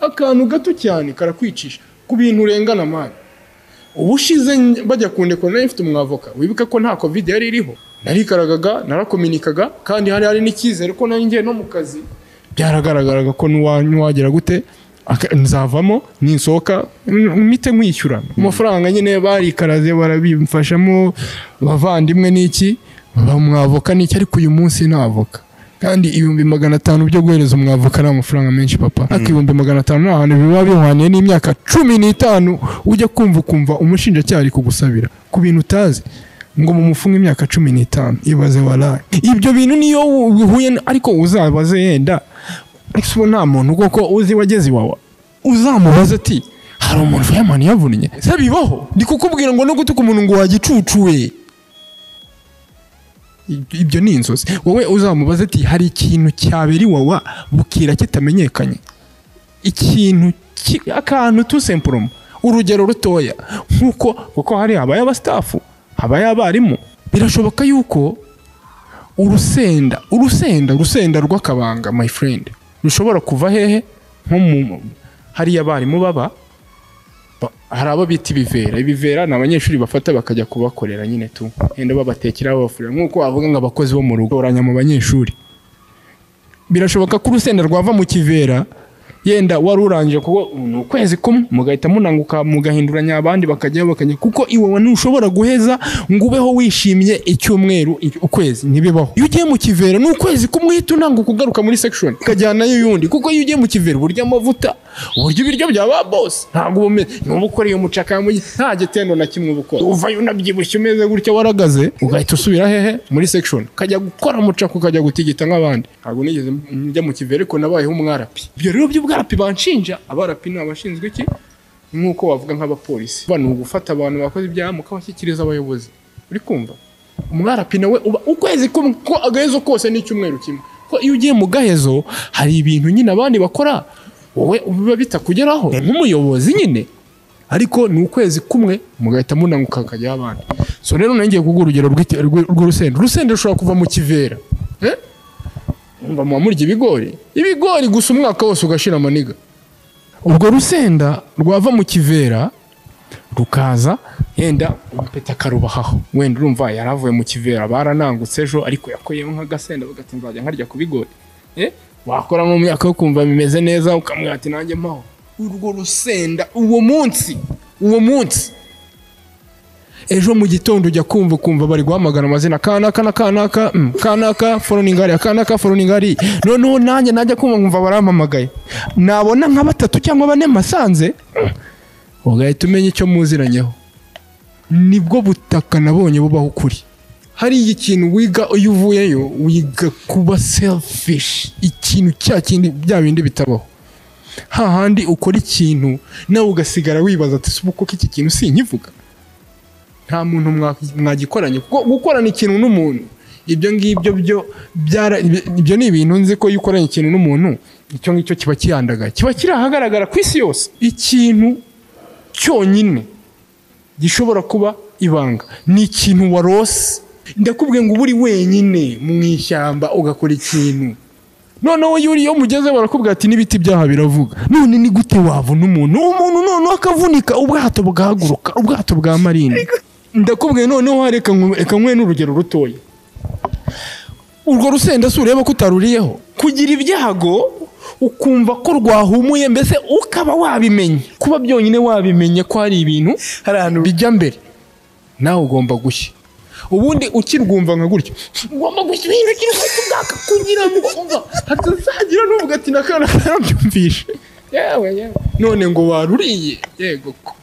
akantu gato cyane karakwicisha ku bintu urengana mani ubu ushize bajya kundekora nayo mfite umwavoka wibuke ko nta covid yari iriho narikaragaga narakominikaga kandi hari hari n'icyizere ko nanjye no mu kazi byaragaragaraga ko n'uwagera gute aka- nzavamo ninsohoka mite nkwishyura amafaranga nyine barikaraze barabimfashamo abavandimwe n'iki bamwavoka n'iki ariko uyu munsi navoka kandi ibihumbi magana atanu byo guhereza umwavoka ni amafaranga menshi papa ariko ibihumbi magana atanu ni ahantu biba bihwaniye n'imyaka cumi n'itanu ujya kumva ukumva umushinjacyaha ari kugusabira ku bintu utazi ngo mumufunge imyaka cumi n'itanu ibaze waraye ibyo bintu niyo bihuye ariko uzabaze yenda ese ubu nta muntu kuko uzi wageze iwawa uzamubaza ati hari umuntu fireman yavunnye se bibaho ndi kukubwira ngo no gutuka umuntu ngo wagicucuwe Ib- ibyo ni inzozi wowe uzamubaza ati hari ikintu cyabera iwawa bukira kitamenyekanye ikintu ki- akantu tu sempuromo urugero rutoya nk'uko kuko hari habaye abasitafu habaye abarimu birashoboka yuko urusenda urusenda urusenda rw'akabanga my friend rushobora kuva hehe nko mu hariya abarimu baba ba- hari abo bita ibivera ibivera ni abanyeshuri bafata bakajya kubakorera nyine tu wenda babatekera babafurira nk'uko wavuga ngo abakozi bo mu rugo oranya mu banyeshuri birashoboka ko urusenda rwava mu kivera yenda wari urangije kuko ni ukwezi kumwe mugahita munanguka mugahinduranya abandi bakajya bakajya kuko iwawe ntushobora guheza ngo ubeho wishimye icyumweru i- ukwezi ntibibaho iyo ugiye mu kivera ni ukwezi kumwe uhita unanguka ugaruka muri section ukajyanayo y'undi kuko iyo ugiye mu kivera uburyo amavuta uburyo ibiryo bya ba boss ntabwo uba umeze niba ukoreye umucaka mu gi- nta gitendo na kimwe uba ukora uvayo unabyibushye umeze gutya waragaze ugahita usubira hehe muri section ukajya gukora umucaka ukajya gutigita nk'abandi ntabwo nigeze njya mu kivera ariko nabayeho umwarapi ibyo rero by'ubwarapi banshinja abarapi ni abashinzwe iki nk'uko wavuga nk'abapolisi bano ugufata abantu bakoze ibyaha mukabashyikiriza abayobozi uri kumva umwarapi nawe uba ukwezi kumwe ko agahezo kose ni icyumweru kimwe ko iyo ugiye mu gahezo hari ibintu nyine abandi bakora wowe biba bitakugeraho nk'umuyobozi nyine ariko ni ukwezi kumwe mugahita munanguka hakajyaho abandi so rero nongeye kuguha urugero rw'iki- rw- rw'urusenda urusenda rushobora kuva mu kivera Eh? Mwumva muba murya ibigori ibigori gusa umwaka wose ugashira amaniga urwo rusenda rwava mu kivera rukaza yenda umpeta akarubahaho wenda urumva yaravuye mu kivera baranangutse ejo ariko yakoyemo nk'agasenda bagati nzajya nkarya ku bigori Eh, wakora mu myaka yo kumva bimeze neza ukamwira ati nanjye mpaho urwo rusenda uwo munsi uwo munsi ejo mu gitondo ujya kumva ukumva bari guhamagara amazina kanaka na kanaka mm, kanaka foroningari kanaka foroningari noneho nanjye najya kumva nkumva barampamagaye nabona nka batatu cyangwa bane masanze mm, ugahita umenya icyo muziranyeho nibwo butaka nabonye bubaho ukuri hari ikintu wiga iyo uvuyeyo wiga kuba selfish ikintu cya kindi bya bindi bitabaho hahandi ukora ikintu nawe ugasigara wibaza ati "Se ubu koko iki kintu sinkivuga nta muntu mwa- mwagikoranye kuko gukorana ikintu n'umuntu ibyo ngibyo byo byara ibi- ibyo ni ibintu nzi ko iyo ukoranye ikintu n'umuntu icyo ngicyo kiba kihandagaye kiba kiri ahagaragara ku isi yose ikintu cyonyine gishobora kuba ibanga ni ikintu warose ndakubwiye ngo uba uri wenyine mu ishyamba ugakora ikintu noneho iyo uriyo mugeze barakubwira ati n'ibiti byaha biravuga none ni gute wabona umuntu umuntu noneho akavunika ubwato bwahaguruka ubwato bwa marine ndakubwiye noneho reka nku- reka nkwe n'urugero rutoya urwo rusenda si ureba ko utaruriyeho kugira ibyago ukumva ko rwahumuye mbese ukaba wabimenye kuba byonyine wabimenye ko hari ibintu hari ahantu bijya mbere nawe ugomba gushya ubundi ukirwumva nka gutyo ugomba gushya ibintu cy'inkoto bwaka kugira ngo umva hatazagira n'uvuga ati n'akana karabyumvishe yewe yewe none ngo waruriye yego ko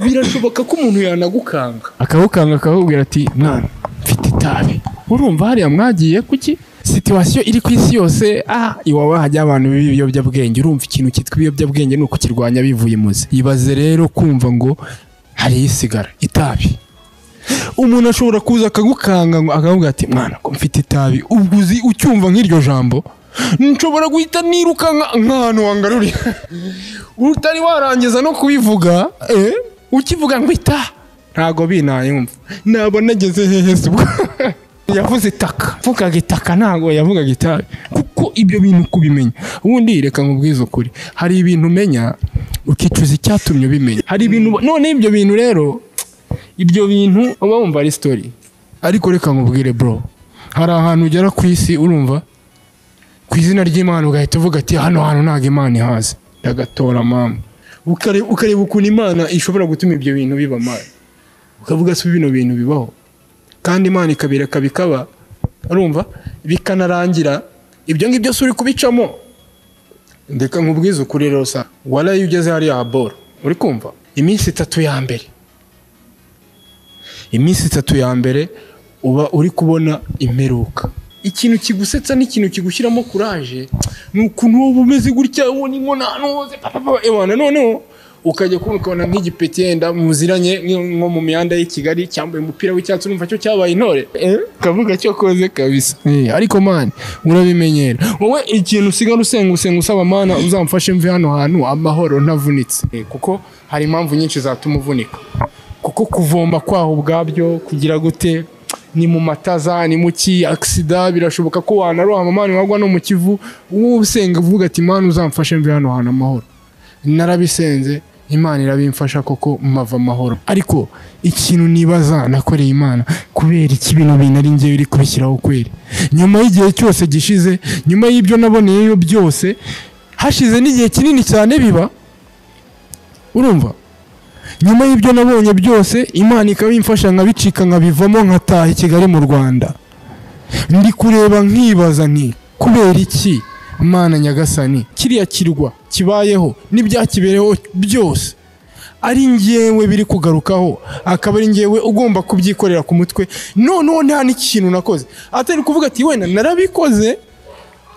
birashoboka ko umuntu yanagukanga akagukanga akakubwira ati mwana mfite itabi urumva hariya mwagiye kuki situwasiyo iri ku isi yose ah iwawe hajya abantu b'ibiyobyabwenge urumva ikintu cyitwa ibiyobyabwenge ni ukukirwanya bivuye imuzi ibaze rero kumva ngo hari isigara itabi umuntu ashobora kuza akagukanga ngo akavuga ati mwana ko mfite itabi ubwo uzi ucyumva nk'iryo jambo nshobora guhita nirukanka nk'ahantu wangaruriye utari warangiza no kubivuga eh, ukivuga ngo ita ntago binayumva ntabwo nageze hehe se ubwo yavuze itaka mvugaga itaka ntago yavugaga itabi kuko uko ibyo bintu kubimenya ubundi reka nkubwize ukuri hari ibintu umenya ukicuza icyatumye ubimenya hari ibintu none ibyo bintu rero ibyo bintu uba wumva ari sitori ariko reka nkubwire bro hari ahantu ugera ku isi urumva ku izina ry'imana ugahita uvuga ati hano hantu ntabwo imana ihazi ndagatora mama Ukare- ukareba ukuntu imana ishobora gutuma ibyo bintu biba mama ukavuga si bino bintu bibaho kandi imana ikabireka bikaba urumva bikanarangira ibyo ngibyo si uri kubicamo ndeka nkubwize ukuri rero sa waraye ugeze hariya ha boro uri kumva iminsi itatu ya mbere iminsi itatu ya mbere uba uri kubona imperuka ikintu kigusetsa n'ikintu kigushyiramo kuraje ni ukuntu wowe umeze gutya ubona inkonano hose ebana noneho ukajya kubona ukabona nk'igipeti yenda muziranye nk- nko mu mihanda y'i Kigali cyambaye umupira w'icyatsi urumva cyo cyabaye intore Eh, kavuga cyo koze kabisa Eh, ariko man urabimenyera wowe ikintu usigara usenga usenga usaba mana uzamfashe mve hano hantu amahoro ntavunitse Eh, kuko hari impamvu nyinshi zatuma uvunika kuko kuvoma kwaho ubwabyo kugira gute ni mu mataza ni mu ki agisida birashoboka ko wanarohama amani wagwa no mu kivu wowe usenga uvuga ati imana uzamfashe mve hano hantu amahoro narabisenze imana irabimfasha koko mava amahoro ariko ikintu nibaza nakoreye imana kubera iki bino bintu ari njyewe iri kubishyiraho kweri nyuma y'igihe cyose gishize nyuma y'ibyo naboneyeyo byose hashize n'igihe kinini cyane biba urumva nyuma y'ibyo nabonye byose imana ikaba imfasha nkabicika nkabivamo nkataha i kigali mu rwanda ndi kureba nkibaza nti kubera iki imana nyagasani kiriya kirwa kibayeho n'ibyakibereho byose ari njyewe biri kugarukaho akaba ari njyewe ugomba kubyikorera ku mutwe noneho nta n'ikintu nakoze atari kuvuga ati wenda narabikoze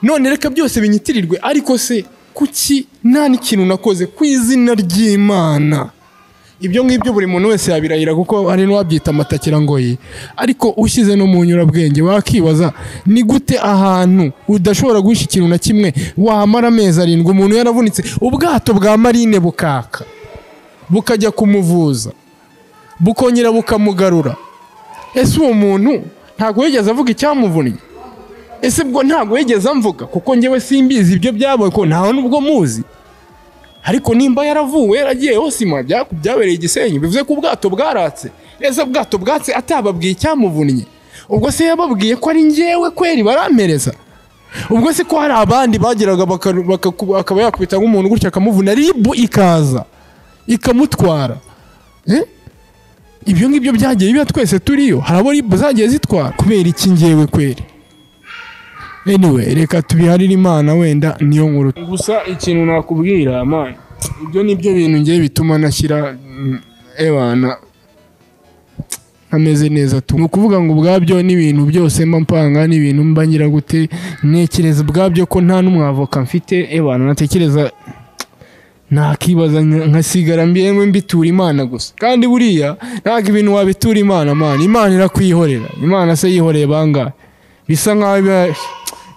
none reka byose binyitirirwe ariko se kuki nta n'ikintu nakoze ku izina ry'imana ibyo ngibyo buri muntu wese yabirahira kuko hari n'uwabyita amatakira ngo ye ariko ushyize no mu nyurabwenge wakibaza ni gute ahantu udashobora guhisha ikintu na kimwe wamara amezi arindwi umuntu yaravunitse ubwato bwa marine bukaka bukajya kumuvuza bukongera bukamugarura ese uwo muntu ntabwo yigeze avuga icyamuvunnye ese ubwo ntabwo yigeze amvuga kuko njyewe simbizi ibyo byabaye ko ntawe n'ubwo muzi ariko nimba yaravuwe yaragiye hose ima bya- byabereye igisenyi bivuze ko ubwato bwaratse ese ubwato bwatse atababwiye icyamuvunnye ubwo se yababwiye ko ari njyewe kweri barampereza ubwo se ko hari abandi bageraga baka- baka- akaba yakubita nk'umuntu gutya akamuvuna ribu ikaza ikamutwara Eh? ibyo ngibyo byagiye biba twese turiyo hari abo ribu zagiye zitwara kubera iki njyewe kweri anyway reka tubiharire imana wenda niyo nkuru gusa ikintu nakubwira man ibyo ni byo bintu ngiye bituma nashyira mm, ebana ameze neza tu ni ukuvuga ngo ubwabyo n'ibintu byose mba mpanga n'ibintu mba ngira gute ntekereza ubwabyo ko nta n'umwavoka mfite ebana natekereza nakibaza nka- nkasigara mbiyewe mbitura imana gusa kandi buriya ntabwo ibintu wabitura imana man imana irakwihorera imana se yihoreye bangahe bisa nkaho biba-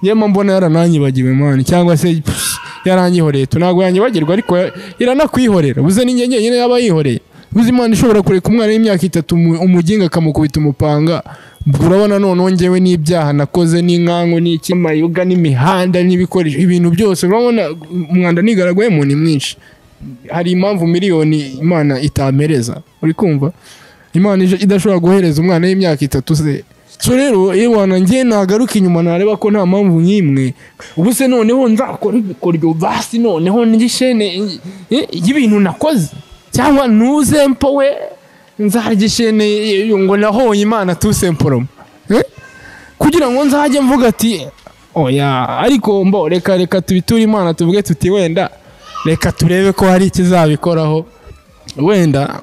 nyema mbona yarananyibagiwe mani cyangwa se pff, yaranyihoreye tu ntabwo yanyibagirwa ariko ya- iranakwihorera buze ni njye nyine yaba yihoreye buze imana ishobora kureka umwana w'imyaka itatu umu- umuginga akamukubita umupanga urabona noneho njyewe n'ibyaha nakoze n'inkangu n'iki amayoga n'imihanda n'ibikoresho ibintu byose urabona umwanda nigaraguyemo ni mwinshi hari impamvu miliyoni imana itampereza uri kumva imana ije- idashobora guhereza umwana w'imyaka itatu se so rero iyo wanangiye nagaruka inyuma nareba ko nta mpamvu nk'imwe ubu se noneho nzakora ibikoryo basi noneho ngishene y'ibintu nakoze cyangwa ntuzempo we nzagishene ngo nahoye imana tusemporomo Eh? kugira ngo nzajye mvuga ati oya ariko mbo reka reka tubiture imana tuvuge tuti wenda reka turebe ko hari ikizabikoraho wenda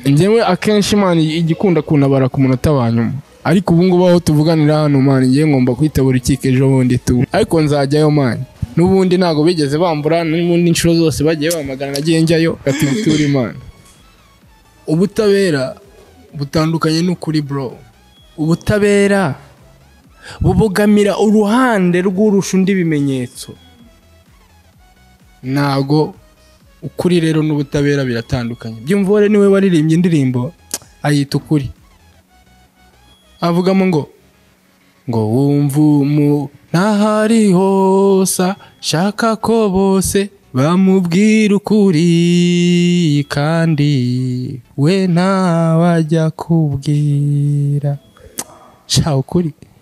njyewe akenshi imana igikunda kuntabara ku munota wa nyuma ariko ubu ngubu aho tuvuganira hano mani ngiye ngomba kwitaba urukiko ejo bundi tu ariko nzajyayo mani n'ubundi ntabwo bigeze bambura n'ubundi inshuro zose bagiye bamagana nagiye njyayo gatubitura imana ubutabera butandukanye n'ukuri bro ubutabera bubogamira uruhande rw'urusha undi bimenyetso ntabwo ukuri rero n'ubutabera biratandukanye byumvore niwe waririmbye indirimbo ayita ukuri avugamo ngo ngo wumve umu ntahari hosa shaka ko bose bamubwira ukuri kandi we ntawajya kubwira sha ukuri